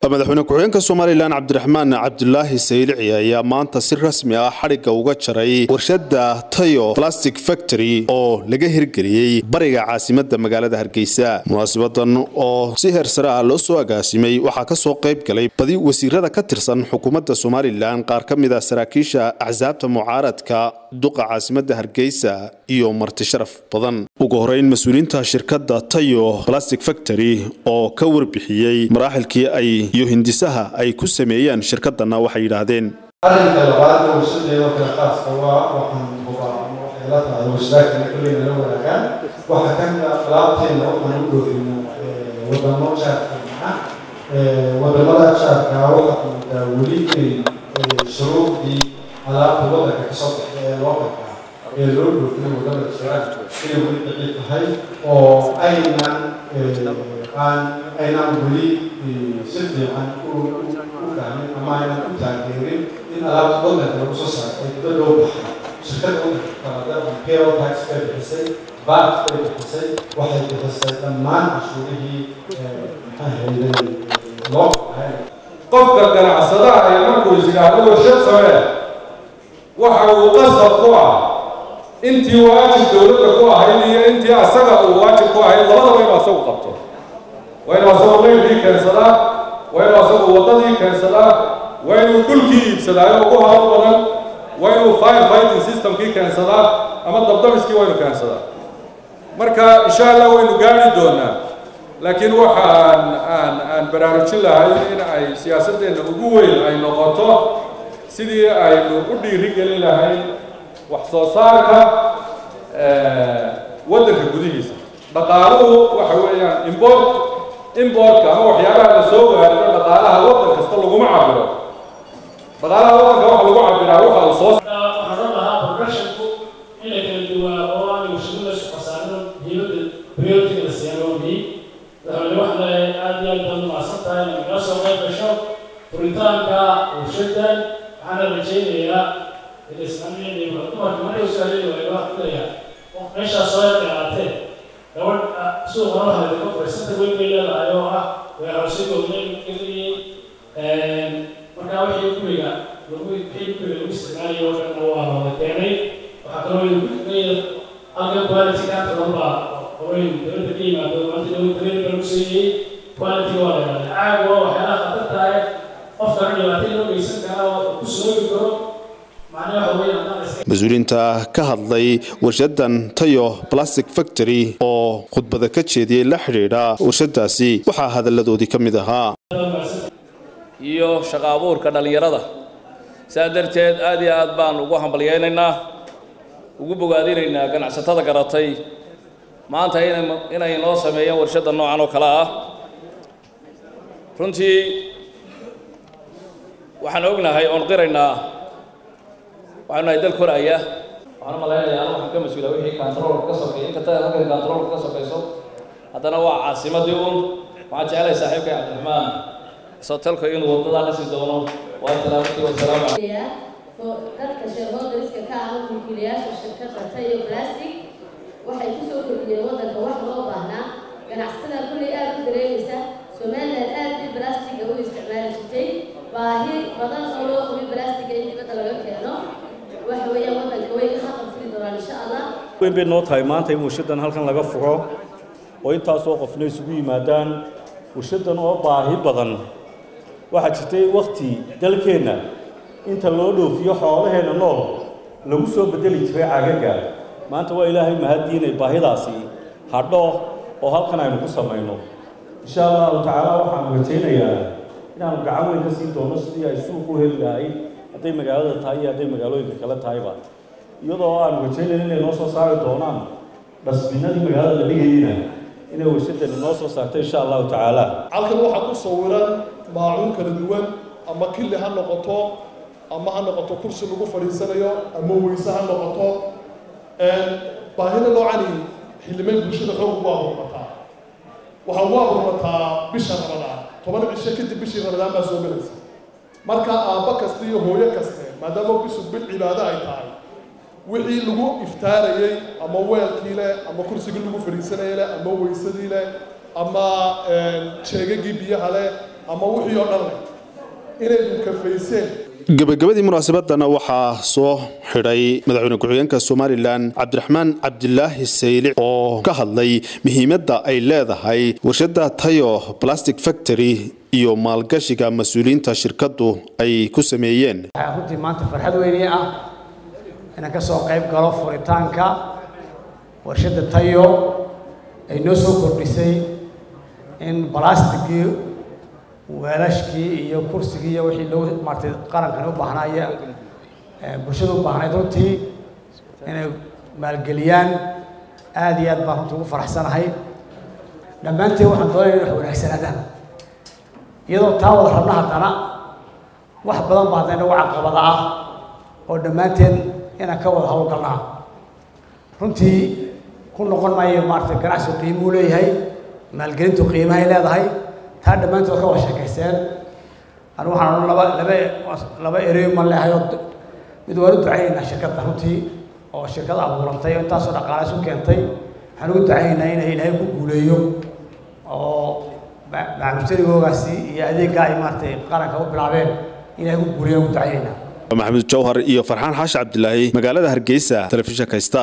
madaxweyne ku-xigeenka somalilan cabdiraxmaan cabdulaahi saylici ayaa maanta si rasmi ah xadhigga uga jaray warshada tayo plastic factory oo laga hirgeliyey bariga caasimadda magaalada hargeysa munaasibadan oo si heer sare ah loo soo agaasimay waxaa ka soo qayb galay badi wasiirada ka tirsan xukuumadda somalilan qaar ka mid a saraakiisha axsaabta mucaaradka duqa caasimadda hargeysa iyo marti sharaf badan ugu horeyn mas-uuliyiinta shirkadda tayo plastic factory oo ka warbixiyey maraaxilkii ay iyo hindisaha ay ku sameeyeen shirkadana waxay yidhaahdeen arrinka labaad ee warshadeeda kale khaaska waa waxaan hubaa ama waxay la tahay warshadaadkana kolley nala wadaagaan waxaa ka mid ah alaabteena waxaan u dhoofina wadamo jaarka ah wadamada jaarka waxaa moodaa weli inay shuruudii alaabta waddanka kasoo baxay ee loo qabtaa ee loo dhoofina wadamada jiraan inay weli daciif tahay oo aynan aan aynaan weli si fiican u fahmin ama aynan u taageerin in alaabta waddanka lagu soo saaro ay dibadda u baxay shirkadda waddanka kalada imperial tax bay bixisay bat bay bixisay waxay bixisay dhammaan cashuurihii maxaa loo qahay qofka ganacsadaha ee markuu is yidhaahdo warshad samee waxa uu qasab ku ah intii waajib dowladda ku ahayd iyo intii asaga uu waajib ku ahayd labadaba inuu asagu qabto waa inuu asagu leylkii keensadaa waa inuu asagu waddadii keensadaa waa inuu dhulkii iibsadaayo ugu hawl badan waa inuu fire fighting systemkii keensadaa ama dabdamiskii waa inuu keensadaa marka insha allah waynu gaari doonaa laakiin waxaan aan aan baraarujin lahay in ay siyaasaddeena ugu weyn ay noqoto sidii aynu u dhiiri gelin lahayn wax soo saarka waddanka gudihiisa dhaqaaluhu waxa weeyaan import importka ama waxyaabaha la soo gaarito dhaqaalaha waddan kasta laguma cabiro dhaqaalaha waddanka waxa lagu cabiraa waxa uu soo waxaan oran lahaa productionku in la kala duwaa oo aan warshado la shaqasaano diyadda priority la siiyaan oo bi madaxweyne waxaan leeyahay aad iyo aad baad umahadsan tahay inaad noo soo qayb gasho furitaanka warshadan waxaana rajaynayaa ilislamiyada dumarka markay usaalay waayo waxaan filayaa meeshaas soo yaqaatee gabadh suuqa waxaa laga fariisanta weyn bay leedahay oo ah weerarshadooda geliyey markaa wixii guriga lagu wixii guriga lagu isticmaalayo oo dhan waa wada keenay waxaa kaloo leeyahay halkan quality kaanta dhanba hooyin dowladda ka yimaado maanta dowladda green baa lagu siiyey quality waa la yidhahdaa caag waa waxyaalaha khatar tahay qofkana dhibaato loo geysan karaa oo ku soogi karo macnaha waxa weeye haddaan iska mas-uuliyiinta ka hadlay warshadan tayo plastic factory oo khudbada ka jeediyey la xidhiidha warshadaasi waxaa hadalladoodii ka mid ahaa iyo shaqo abuurka dhallinyarada saa darteed aad iyo aad baan ugu hambalyaynaynaa ugu bogaadinaynaa ganacsatada garatay maanta inay inay noo sameeyeen warshadda noocan oo kale ah runtii waxaan ognahay oon qiraynaa waxaanu nahay dal koraya waxaan u malaynayaa anu waxaan ka mas-uula wixii kantaroolka ka sokeeya inkasta halkan kantaroolka ka sokayso haddana waa caasimadii un waxaan jecelahay saaxiibkay cabdiraxmaan sotelka inuu waddadaa dhisi doono waa salaamatii wasalaamu dadka shareholderiska ka ah mulkiilayaasha shirkadda tayo plastic waxay kusoo kordhiyeen waddanka wax loo baahnaa ganacsatada kulley aada u dareemaysa somaliland aad bay blastiga u isticmaali jirtay baahi badan oo loo qabay blastiga in dibadda laga keeno waxa weeyaan waddanka way ka qabtiri doonaan insha allah weyn bay noo tahay maanta in warshadan halkan laga furo oo intaasoo qofna isugu yimaadaan warshadan oo baahi badan waxaa jirtay wakti dalkeenna inta loo dhoofiyo xoolaheenna nool lagu soo bedeli jiray cagaga maanta waa ilaahay mahadii inay baahidaasi hadho oo halkan aynu ku samayno insha allahu tacaala waxaanu rajaynayaa inaanu gacan weyn ka siin doono sidii ay suuq u heli lahay hadday magaalada tahay iyo hadday magaalooyinka kale tahayba iyadoo aanu rajaynayno inay noo soo saari doonaan dhasbinadii magaalada la dhigayeyna inay warshadani noo soo saarto insha allahu tacaala halkan waxaa ku sawiran maacuun kala duwan ama killi ha noqoto ama ha noqoto kursi lagu fadhiisanayo ama weyse ha noqoto baahida noocani xildhibaan bulshada xoog ugu abuurmataa waxaa ugu abuurmataa bisha ramadaan toban cisho kadib bishii ramadaan baa soo gelaysa marka aabba kasta iyo hooyo kaste maadaama bishu bil cibaado ay tahay wixii lagu iftaarayey ama weelkii leh ama kursigii lagu fadhiisanayay leh ama weysadii leh ama jeegagii biyaha leh ama wixii oo dhan leh inaynu kafayseen gabagabadii munaasabadana waxaa soo xidhay madaxweyne ku-xigeenka somalilan cabdiraxmaan cabdilaahi saylic oo ka hadlay muhiimadda ay leedahay warshada tayo plastic factory iyo maalgashiga mas-uuliyiinta shirkadu ay ku sameeyeen waxaa runtii maanta farxad weyne ah inaan ka soo qayb galo furitaanka warshadda tayo ay noo soo kordhisay in balastigii weelashkii iyo kursigii iyo wixii loo maartay qarankani u baahnaaye bulshada u baahnayd runtii inay maalgeliyaan aada iyo aad baan runtii ugu faraxsanahay dhammaanteen waxaan doonaya in wax wanaagsanaadaan iyadoo taa wada rabna haddana wax badan baa hadda inagu caqabada ah oo dhammaanteen inaan ka wada hawlgalnaa runtii ku noqon maayo maaragtay ganacsigu qiimuu leeyahay maalgelintu qiimahay leedahay taa dhammaantood ka wada sheekaysteen anu waxaan odhan laba laba laba ereyo ma leehay oo mid waan u ducaynaynaa shirkadda runtii oo shirkad abuurantay oo intaasoo dhaqaale isu keentay waxaan ugu ducaynaynaa inay ilaahay ku guuleeyo oo macamustarigoogaasi iyo adeeggaa ay maaragtay qaranka u bilaabeen ilaahay ku guuleeyo ugu ducaynaynaa maxamuud jawhar iyo farxaan xaashi cabdilaahi magaalada hargeysa telefishinka star